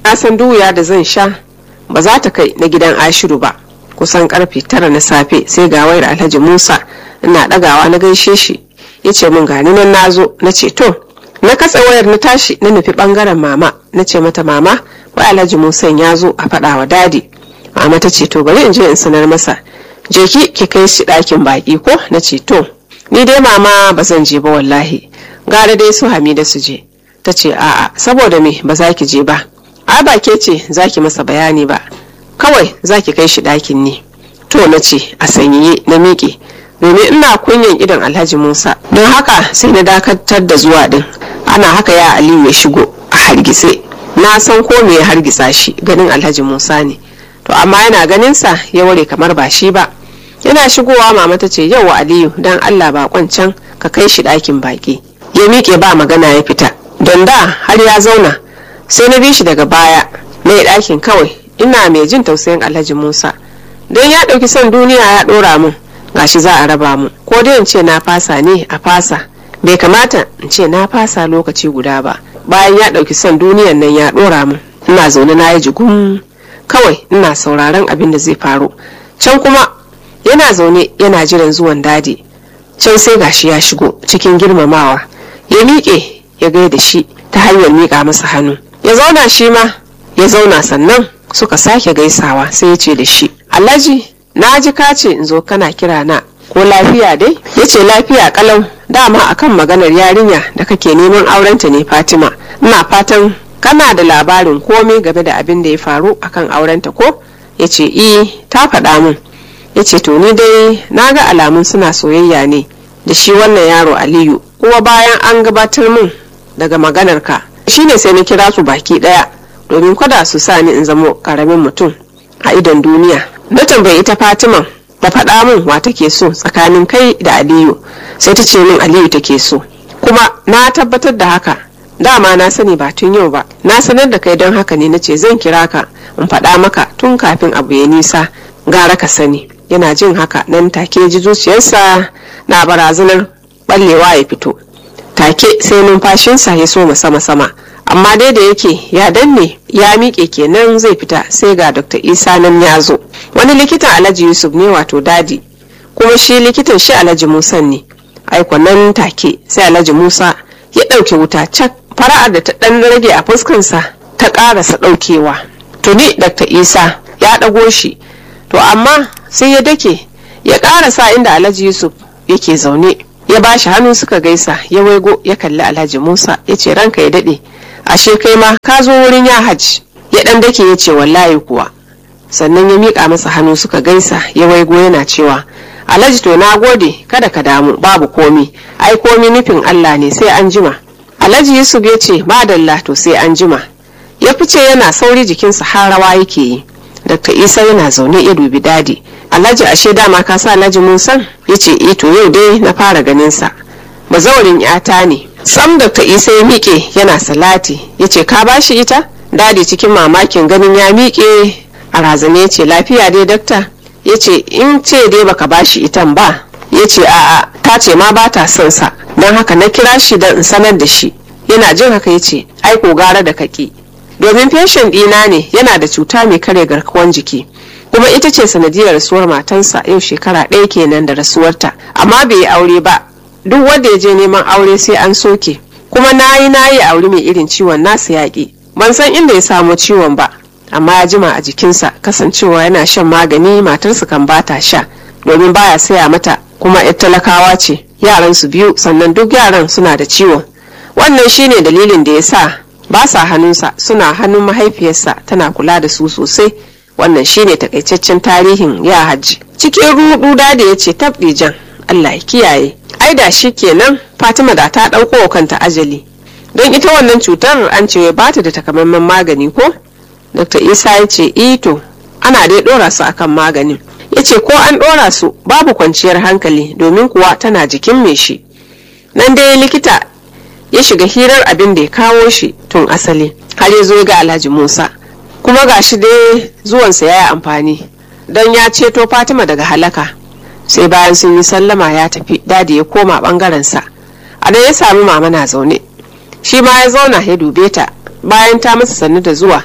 na san duya da zan sha ba za ta kai na gidan ashiru ba kusan karfe tara na safe sai ga wayar alhaji musa ina dagawa na gaishe shi ya ce min gani nan na zo na ce to na katse wayar na tashi na nufi bangaren mama na ce mata mama wai alhaji musa ya zo a faɗa wa dadi mama ta ce to bari in je in sanar masa je ki ki kai shi ɗakin baƙi ko na ce to ni dai mama ba zan je ba wallahi gara dai su hamida su je ta ce a'a saboda me ba za ki je ba a ba ke ce za ki masa bayani ba kawai za ki kai shi ɗakin ne to na ce a sanyaye na miƙe domin ina kunyan idon alhaji musa don haka sai na dakatar da zuwa din ana haka ya aliyu ya shigo a hargitse na san ko me ya hargitsa shi ganin alhaji musa ne to amma yana ganin sa ya ware kamar ba shi ba yana shigowa mama ta ce yau aliyu don allah bakon can ka kai shi ɗakin baƙi ya miƙe ba magana ya fita don da har ya zauna sai na bi shi daga baya na yi ɗakin kawai ina mai jin tausayin alhaji musa don ya ɗauki son duniya ya ɗora mun gashi za a raba mu ko dai in ce na fasa ne a fasa bai kamata in ce na fasa lokaci guda ba bayan ya ɗauki son duniyan nan ya ɗora mun ina zaune na yi jigum kawai ina sauraron abin da zai faru can kuma yana zaune yana jiran zuwan dadi can sai gashi ya shigo cikin girmamawa ya miƙe ya gaida shi ta hanyar miƙa masa hannu ya zauna shi ma ya zauna sannan suka sake gaisawa sai ya ce da shi alhaji na ji ka ce in zo kana kira na ko lafiya dai ya ce lafiya kalau dama akan maganar yarinya da kake neman aurenta ne fatima ina fatan kana da labarin komai game da abin da ya faru akan aurenta ko ya ce i ta faɗa min ya ce to ni dai na ga alamun suna soyayya ne da shi wannan yaro aliyu kuma bayan an gabatar min daga maganarka shine sai na kira su baki ɗaya domin kada su sa ni in zamo ƙaramin mutum a idon duniya na tambayi ita fatima da faɗa min wa take so tsakanin kai da aliyu sai ta ce min aliyu take so kuma na tabbatar da haka dama na sani ba tun yau ba na sanar da kai don haka ne na ce zan kira ka in faɗa maka tun kafin abu ya nisa gara ka sani yana jin haka nan take ji zuciyarsa na barazanar ballewa ya fito take sai numfashinsa ya so sama sama amma dai da yake ya danne ya miƙe kenan zai fita sai ga dr isa nan ya zo wani likitan alhaji yusuf ne wato dadi kuma shi likitan shi alhaji musa ne aiko nan take sai alhaji musa ya ɗauke wuta cak fara'ar da ta ɗan rage a fuskansa ta ƙarasa ɗaukewa tuni dr isa ya ɗago shi to amma sai ya dake ya ƙarasa inda alhaji yusuf yake zaune ya ba shi hannu suka gaisa ya waigo ya kalli alhaji musa ya ce ranka ya daɗe ashe kai ma ka zo wurin ya hajji ya ɗan dake ya ce wallahi kuwa sannan ya miƙa masa hannu suka gaisa ya waigo yana cewa alhaji to na gode kada ka damu babu komi ai komi nufin allah ne sai an jima alhaji yusuf ya ce madalla to sai an jima ya fice yana sauri jikinsa har rawa yake yi dr isa yana zaune ya dubi dadi alhaji ashe dama ka sa alhaji musan ya ce eh to yau dai na fara ganinsa mazaurin yata ne sam dr isa ya miƙe yana salati ya ce ka bashi ita dadi cikin mamakin ganin ya miƙe a razane ya ce lafiya dai dakta ya ce in ce dai baka bashi itan ba ya ce a'a ta ce ma ba ta son sa don haka na kira shi don in sanar da shi yana jin haka ya ce ai ko gara da kaki domin feshin ɗina ne yana da cuta mai kare garkuwan jiki kuma ita ce sanadiyar rasuwar matansa yau shekara ɗaya kenan da rasuwarta amma bai yi aure ba duk wanda ya je neman aure sai an soke kuma na yi na yi aure mai irin ciwon nasa yaƙi ban san inda ya samu ciwon ba amma ya jima a jikinsa kasancewa yana shan magani matarsa kan bata sha domin baya saya mata kuma yar talakawa ce yaran su biyu sannan duk yaran suna da ciwon wannan shine dalilin da ya sa ba sa hannunsa suna hannun mahaifiyarsa tana kula da su sosai wannan shine takaitaccen tarihin ya hajji cikin rudu da ya ce jan allah ya kiyaye ai da shi kenan fatima da ta ɗauko kanta ajali don ita wannan cutar an ce ba ta da takamaiman magani ko dr isa ya ce ito ana dai ɗora su akan maganin ya ce ko an ɗora su babu kwanciyar hankali domin kuwa tana jikin mai shi nan dai likita ya shiga hirar abin da ya kawo shi tun asali har ya zo ga alhaji musa kuma ga shi dai zuwansa ya yi amfani don ya ceto fatima daga halaka sai bayan sun yi sallama ya tafi dadi ya koma bangarensa a nan ya sami mama na zaune shi ma ya zauna ya dube ta bayan ta masa sannu da zuwa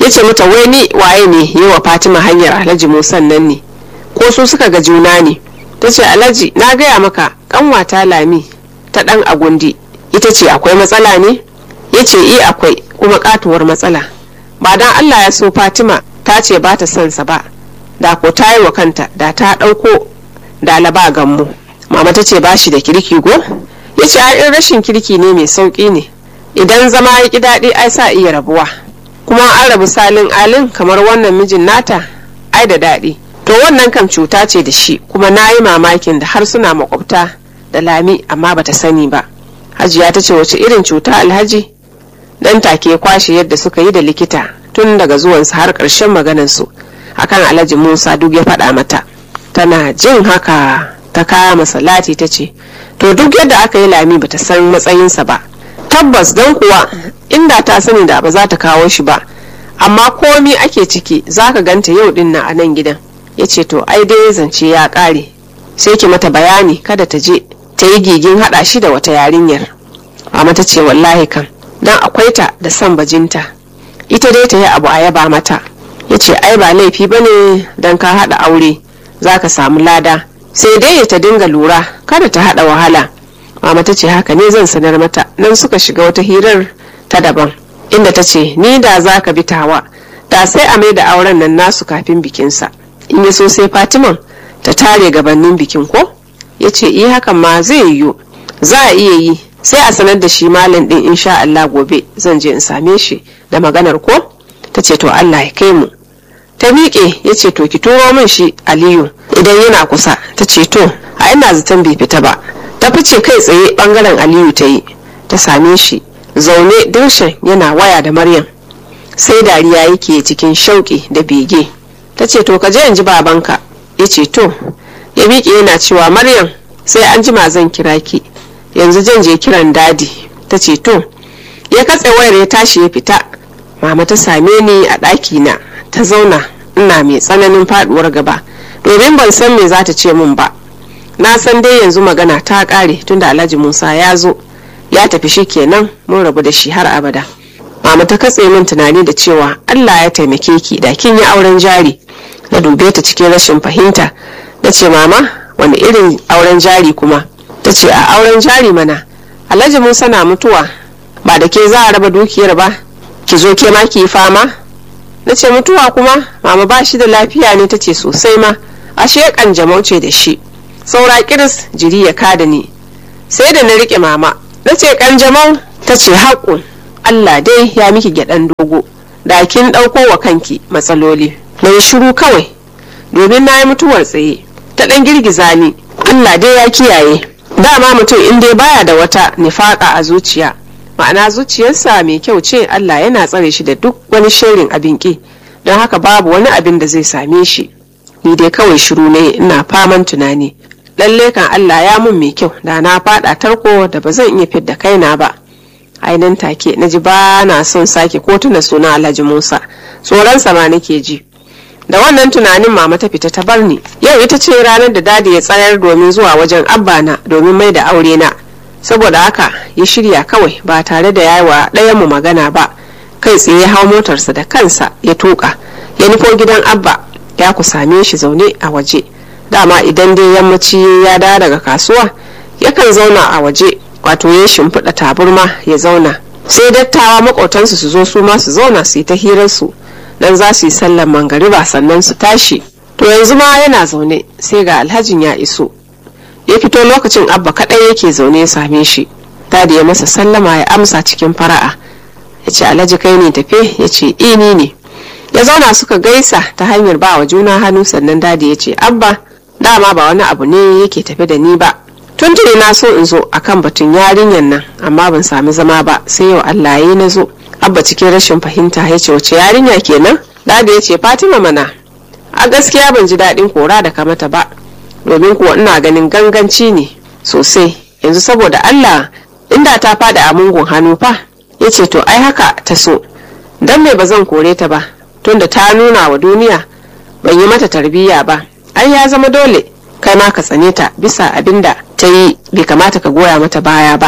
ya ce mata wai ni waye ne yi wa fatima hanyar alhaji musan nan ne ko su suka ga juna ne ta ce alhaji na gaya maka kanwata lami ta dan agundi ita ce akwai matsala ne ya ce i akwai kuma katuwar matsala ba dan allah ya so fatima ta ce ba ta son sa ba da ko ta yi wa kanta da ta ɗauko dalaba gammu mama ta ce ba shi da kirki go ya ce in rashin kirki ne mai sauƙi ne idan zama ya ƙi daɗi ai sa iya rabuwa kuma an rabu salin alin kamar wannan mijin nata ai da daɗi to wannan kam cuta ce da shi kuma na yi mamakin da har suna makwabta da lami amma bata sani ba hajiya ta ce wace irin cuta alhaji dan take kwashe yadda suka yi da likita tun daga zuwansa har ƙarshen maganansu akan alhaji musa duk ya faɗa mata tana jin haka ta kama salati ta ce to duk yadda aka yi lami bata san matsayinsa ba tabbas don kuwa inda ta sani da ba za ta kawo shi ba amma komi ake ciki za ka ganta yau din na a nan gidan ya ce to ai dai zance ya ƙare sai ki mata bayani kada ta je ta yi gigin haɗa shi da wata yarinyar amma ta ce wallahi kan dan akwai ta da son bajinta ita dai ta yi abu a yaba mata ya ce ai ba laifi ba ne don ka haɗa aure za ka samu lada sai dai ta dinga lura kada ta haɗa wahala mama ta ce haka ne zan sanar mata nan suka shiga wata hirar ta daban inda ta ce ni da za ka bi tawa da sai a mai da auren nan nasu kafin bikinsa in ya so sai fatiman ta tare gabanin bikin ko ya ce iya hakan ma zai yiwu za a iya yi sai a sanar da shi malam din insha Allah gobe zan je in same shi da maganar ko ta ce to Allah ya kai mu ta miƙe ya ce to ki turo min shi aliyu idan yana kusa ta ce to a ina zaton bai fita ba ta fice kai tsaye bangaren aliyu ta yi ta same shi zaune dirshan yana waya da maryam sai dariya yake cikin shauƙi da bege ta ce to ka je in ji babanka ya ce to ya miƙe yana cewa maryam sai an jima zan kira ki yanzu zan je kiran dadi ta ce to ya katse wayar ya tashi ya fita mama ta same ni a ɗaki na ta zauna ina mai tsananin faduwar gaba domin ban san me za ta ce min ba na san dai yanzu magana ta ƙare tunda alhaji musa ya zo ya tafi shi kenan mun rabu da shi har abada mama ta katse min tunani da cewa allah ya taimake ki da kin yi auren jari na dube ta cikin rashin fahimta na ce mama wani irin auren jari kuma ta ce a auren jari mana alhaji musa na mutuwa ba da ke za a raba dukiyar ba ki zo ke ma ki yi fama na ce mutuwa kuma mama ba shi da lafiya ne ta ce sosai ma ashe kanjamau ce da shi saura kiris jiri ya kada ni sai da na rike mama na ce kanjamau ta ce haƙun allah dai ya miki gyaɗan dogo da kin ɗauko wa kanki matsaloli na yi shiru kawai domin na yi mutuwar tsaye ta ɗan girgiza ni allah dai ya kiyaye dama mutum in dai baya da wata nifaka a zuciya ma'ana zuciyarsa mai kyau ce allah yana tsare shi da duk wani shirin abin ki don haka babu wani abin da zai same shi ni dai kawai shiru ne ina faman tunani lalle kan allah ya mun mai kyau da na fada tarko da ba zan iya fidda kaina ba ainihin take na ji ba na son sake ko tuna suna alhaji musa tsoronsa ma nake ji da wannan tunanin mama ta fita ta bar ni yau ita ce ranar da dadi ya tsayar domin zuwa wajen abba na domin mai da aure na saboda haka ya shirya kawai ba tare da yayi wa ɗayan mu magana ba kai tsaye ya hau motarsa da kansa ya tuka ya nufo gidan abba ya ku same shi zaune a waje dama idan dai yammaci ya dawo daga kasuwa yakan zauna a waje wato ya shimfiɗa taburma ya zauna sai dattawa maƙotansu su zo su ma su zauna su yi ta hirarsu dan za su yi sallar mangariba sannan su tashi to yanzu ma yana zaune sai ga alhajin ya iso ya fito lokacin abba kaɗai yake zaune ya same shi dadi ya masa sallama ya amsa cikin fara'a ya ce alhaji kai ne tafe ya ce ini ne ya zauna suka gaisa ta hanyar ba wa juna hannu sannan dadi ya ce abba dama ba wani abu ne yake tafe da ni ba tuntuni na so in zo akan batun yarinyar nan amma ban sami zama ba sai yau allah ya na zo abba cikin rashin fahimta ya ce wace yarinya kenan dadi ya ce fatima mana a gaskiya ban ji daɗin kora da kamata ba domin kuwa ina ganin ganganci ne sosai yanzu saboda allah inda ta fada a mungun hannu fa ya ce to ai haka ta so don me ba zan kore ta ba tunda ta nuna wa duniya ban yi mata tarbiyya ba ai ya zama dole kai ma ka tsane ta bisa abin da ta yi bai kamata ka goya mata baya ba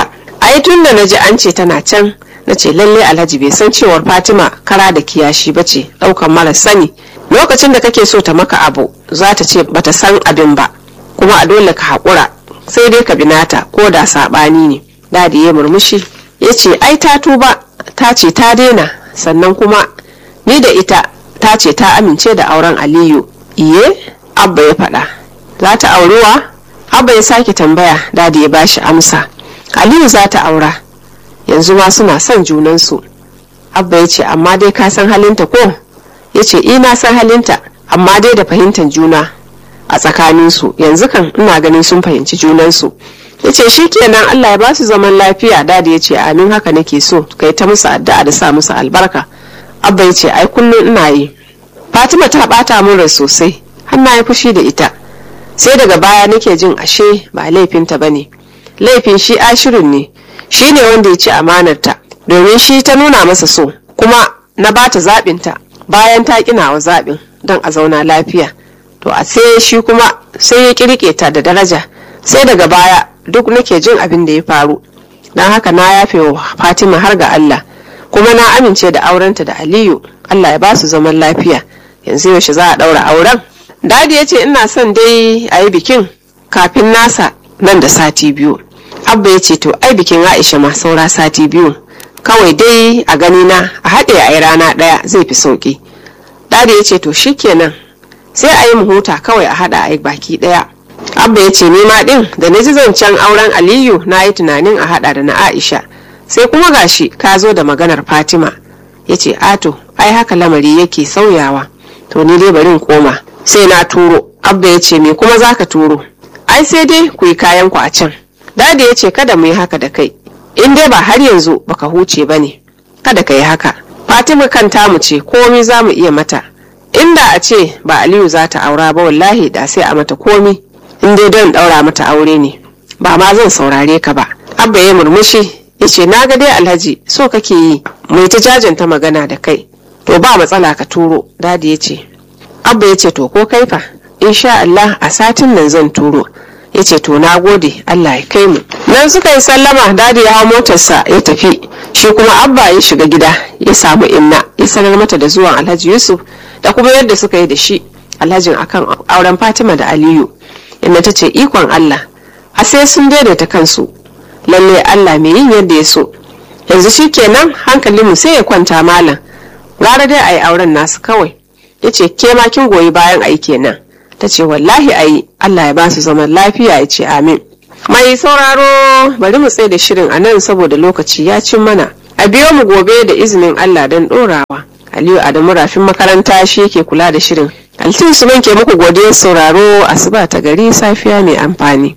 ai tun da na ji an ce tana can na ce lalle alhaji bai san cewar fatima kara da kiyashi ba ce ɗaukan mara sani lokacin da kake so ta maka abu za ta ce bata san abin ba kuma a dole ka haƙura sai dai ka binata ko da saɓani ne dadi ya murmushi ya ce ai ta tuba ta ce ta daina sannan kuma ni da ita ta ce ta amince da auren aliyu iye abba ya faɗa za ta aurewa abba ya sake tambaya dadi ya bashi amsa aliyu za ta aura yanzu ma suna son junansu abba ya ce amma dai ka san halinta ko ya ce ina san halinta amma dai da fahimtar juna a tsakaninsu yanzu kan ina ganin sun fahimci junansu ya ce shi kenan allah ya ba su zaman lafiya dadi ya ce amin haka nake so kai ta musu addu'a da sa musu albarka abba ya ce ai kullum ina yi fatima ta bata min rai sosai har na yi fushi da ita sai daga baya nake jin ashe ba laifinta bane laifin shi ashirin ne shi ne wanda ya ci amanarta domin shi ta nuna masa so kuma na bata zaɓinta bayan ta ƙina wa zaɓin don a zauna lafiya to a sai shi kuma sai ya kirke ta da daraja sai daga baya duk nake jin abin da ya faru don haka na yafe wa fatima har ga allah kuma na amince da aurenta da aliyu allah ya ba su zaman lafiya yanzu yaushe za a ɗaura auren dadi ya ce ina son dai a yi bikin kafin nasa nan da sati biyu abba ya ce to ai bikin aisha ma saura sati biyu kawai dai a gani na a haɗe a yi rana ɗaya zai fi sauƙi dadi ya ce to shikenan sai a yi mu huta kawai a haɗa a yi baki ɗaya abba ya ce ma ɗin da na ji zancen auren aliyu na yi tunanin a haɗa da na aisha sai kuma gashi ka zo da maganar fatima ya ce ato ai haka lamari yake sauyawa to ni dai bari in koma sai na turo abba ya ce me kuma za ka turo ai sai dai ku yi kayan ku a can dadi ya ce kada mu yi haka da kai in dai ba har yanzu baka huce ba ne kada ka yi haka fatima kan tamu ce komi za mu iya mata inda a ce ba aliyu za ta aura ba wallahi da sai a mata komi in dai don daura mata aure ne ba ma zan saurare ka ba abba ya murmushi ya ce na ga dai alhaji so kake yi mai ta jajanta magana da kai to ba matsala ka turo dadi ya ce abba ya ce to ko kai fa insha Allah a satin nan zan turo ya ce to na gode Allah ya kai mu nan suka yi sallama dadi ya hau motarsa ya tafi shi kuma abba ya shiga gida ya samu inna ya sanar mata da zuwan alhaji yusuf da kuma yadda suka yi da shi alhajin akan auren fatima da aliyu inna ta ce ikon Allah a sai sun daidaita kansu lalle Allah mai yin yadda ya so yanzu shi kenan hankalinmu sai ya kwanta malam gara dai a yi auren nasu kawai ya ce ke ma kin goyi bayan ai kenan ta ce wallahi ayi Allah ya ba su zaman lafiya ya ce amin mai sauraro bari mu tsaye da shirin a nan saboda lokaci ya cin mana a biyo mu gobe da izinin Allah don ɗorawa Aliyu Adamu rafin makaranta shi yake kula da shirin Altin su ke muku godiyar sauraro asuba ta gari safiya mai amfani.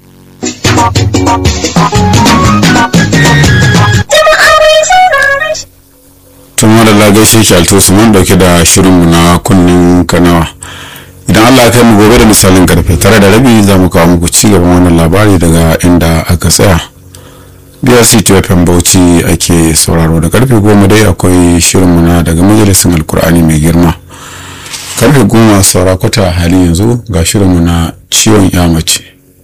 tun da gaishe ki alto su mun dauke da shirinmu na kunnin kanawa idan allah ya kai mu gobe da misalin karfe tare da rabi za mu kawo muku ci gaban wannan labari daga inda aka tsaya brc tfm bauchi ake sauraro da karfe goma dai akwai shirinmu na daga majalisin alkur'ani mai girma karfe goma saura kwata hali yanzu ga shirinmu na ciwon ya mace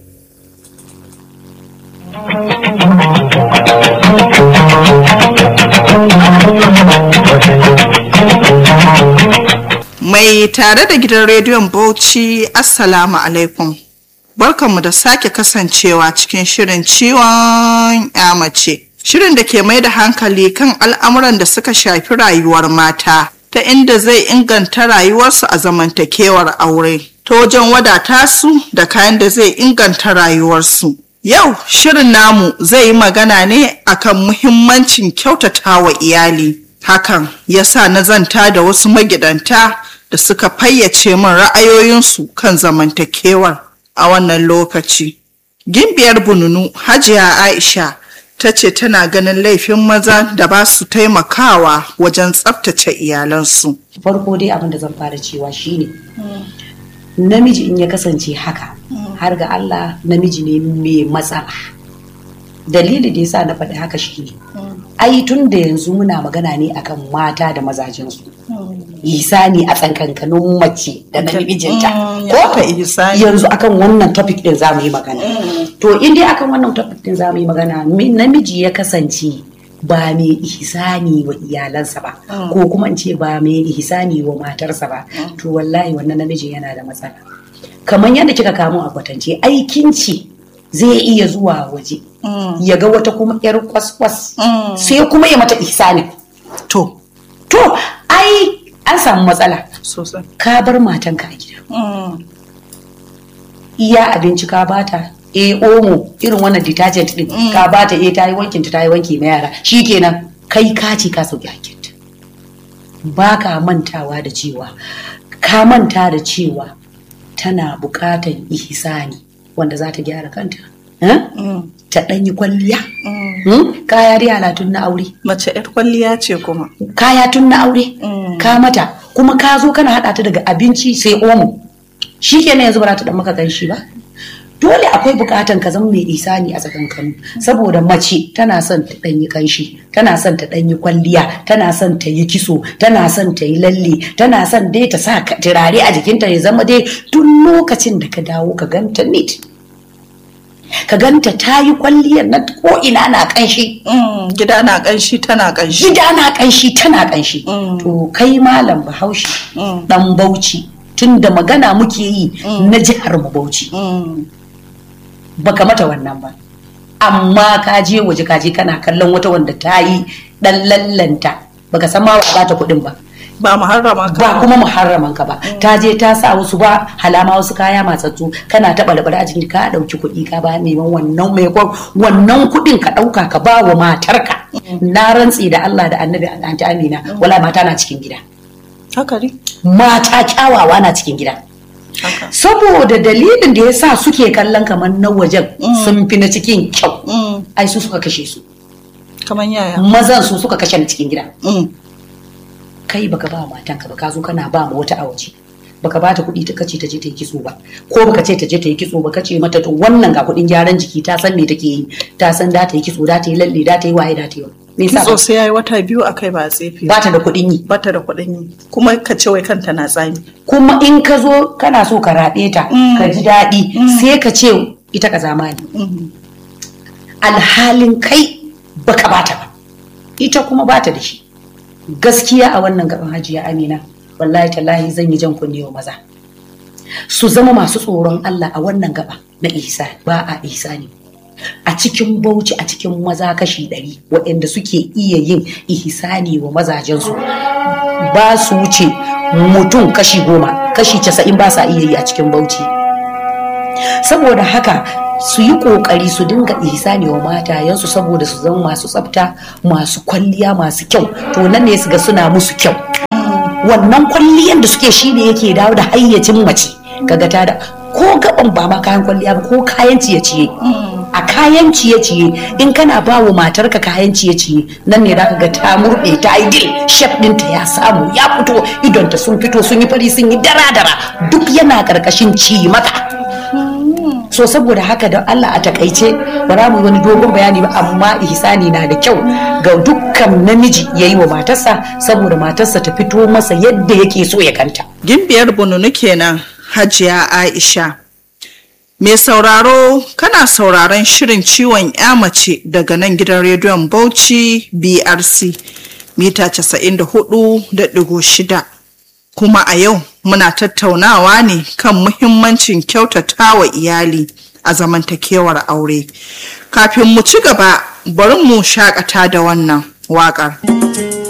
Mai tare da gidan rediyon Bauchi Assalamu alaikum. Barkanmu da sake kasancewa cikin shirin ciwon ya mace. Shirin da ke mai da hankali kan al'amuran da suka shafi rayuwar mata ta inda zai inganta rayuwarsu a zamantakewar aure. Ta wajen wadata su da kayan da zai inganta rayuwarsu. Yau shirin namu zai yi magana ne akan muhimmancin kyautata wa iyali. Hakan ya sa na zanta da wasu magidanta da suka fayyace min ra'ayoyinsu kan zamantakewar a wannan lokaci. Gimbiyar bununu Hajiya Aisha ta ce tana ganin laifin maza da ba su taimakawa wajen tsabtace iyalansu. farko dai abin da zan fara cewa shine namiji in ya kasance haka har ga Allah namiji ne mai matsala dalili da yasa na faɗi haka shine ai tun da yanzu muna magana ne akan mata da mazajensu isani a tsankankanin mace da namijinta Mm, ya aka ihsani. yanzu akan wannan topic din za mu yi magana to in dai akan wannan topic din za mu yi magana mi- namiji ya kasance ba mai ihsani wa iyalansa ba ko kuma in ce ba mai ihsani wa matarsa ba to wallahi wannan namijin yana da matsala kamar yadda kika kamo a kwatance aikin ci zai iya zuwa waje ya ga wata kuma yar kwaskwas sai kuma ya mata ihsani to to ai an samu matsala sosai ka bar matanka a gida Mm. iya abinci ka bata e omo irin wannan detergent din ka bata e ta yi wankin ta yi wanki na yara shikenan kai ka ce ka sauki hakinta ba ka mantawa da cewa ka manta da cewa tana bukatan ihsani wanda za ta gyara kanta eh? Mm. ta ɗanyi kwalliya Mm. hmm? kaya yara tun na aure mace yar kwalliya ce kuma kaya tun na aure Mm. ka mata kuma ka zo kana haɗa ta daga abinci sai omo shi kenan yanzu ba za ta dan maka ganshi ba dole akwai bukatan ka zama mai isani a tsakankanu saboda mace tana son ta ɗanyi kanshi tana son ta ɗanyi kwalliya tana son ta yi kiso tana son ta yi lalle tana son dai ta sa ka- turare a jikinta ya zama dai duk lokacin da ka dawo ka ganta neat ka ganta ta yi kwalliyar na ko ina na kanshi Mm. gida na kanshi tana kanshi gida na kanshi tana kanshi Mm. to kai malam bahaushe Mm. dan bauchi tun da magana muke yi na jihar mu bauchi Mm. baka mata wannan ba amma ka je waje ka je kana kallon wata wanda ta yi dan lallanta baka san ma ba ta kuɗin ba ba muharrama ka ba kuma muharraman ka ba ta je ta sa wasu ba halama wasu kaya matsatsu kana taɓa labar a jikin ka ɗauki kuɗi ka ba neman wannan mai wannan kuɗin ka ɗauka ka ba wa matarka na rantsi da Allah da annabi anti Amina wala mata na cikin gida haka ne mata kyawawa na cikin gida haka saboda dalilin da ya sa suke kallon kamar na wajen sun fi na cikin kyau Mm. ai su suka kashe su kamar yaya mazan su suka kashe na cikin gida Mm. kai baka ba matanka ba ka zo kana ba ma wata a waje baka ba ta kuɗi ta kace ta je ta yi kitso ba ko baka ce ta je ta yi kitso ba kace mata to wannan ga kuɗin gyaran jiki ta san me take yi ta san da ta yi kitso da ta yi lalle da ta yi waye da ta yi me yasa kitso sai yayi wata biyu akai ba a tsefe ba ta da kuɗin yi bata da kuɗin yi kuma ka ce wai kanta na tsami kuma in ka zo kana so ka raɓe ta ka ji daɗi sai ka ce ita ka zamani Mm. alhalin kai baka bata ba ita kuma bata da shi gaskiya a wannan gaban hajiya amina wallahi tallahi zan yi jan kunne wa maza su zama masu tsoron Allah a wannan gaba na isa ba a isa ne a cikin bauchi a cikin maza kashi ɗari waɗanda suke iya yin ihsani wa mazajensu ba su wuce mutum kashi goma kashi casa'in ba sa iya yi a cikin bauchi saboda haka su yi kokari su dinga ihsani wa matayensu saboda su zama masu tsafta masu kwalliya masu kyau to nan ne su ga suna musu kyau wannan kwalliyan da suke shine yake dawo da hayyacin mace kaga ta da ko gaban ba ma kayan kwalliya ba ko kayan ciye-ciye a kayan ciye-ciye in kana ba wa matarka kayan ciye-ciye nan ne zaka ga ta murɗe ta yi dil shef ɗinta ya samu ya fito idonta sun fito sun yi fari sun yi dara-dara duk yana ƙarƙashin ci maka so saboda haka da Allah a takaice ba za mu yi wani dogon bayani ba amma ihsani na da kyau ga dukkan namiji ya yi wa matarsa saboda matarsa ta fito masa yadda yake so ya kanta gimbiyar bununu kenan hajiya aisha mai sauraro kana sauraron shirin ciwon ya mace daga nan gidan rediyon bauchi brc mita 94.6 kuma a yau muna tattaunawa ne kan muhimmancin kyautata wa iyali a zamantakewar aure kafin mu ci gaba bari mu shakata da wannan waƙar.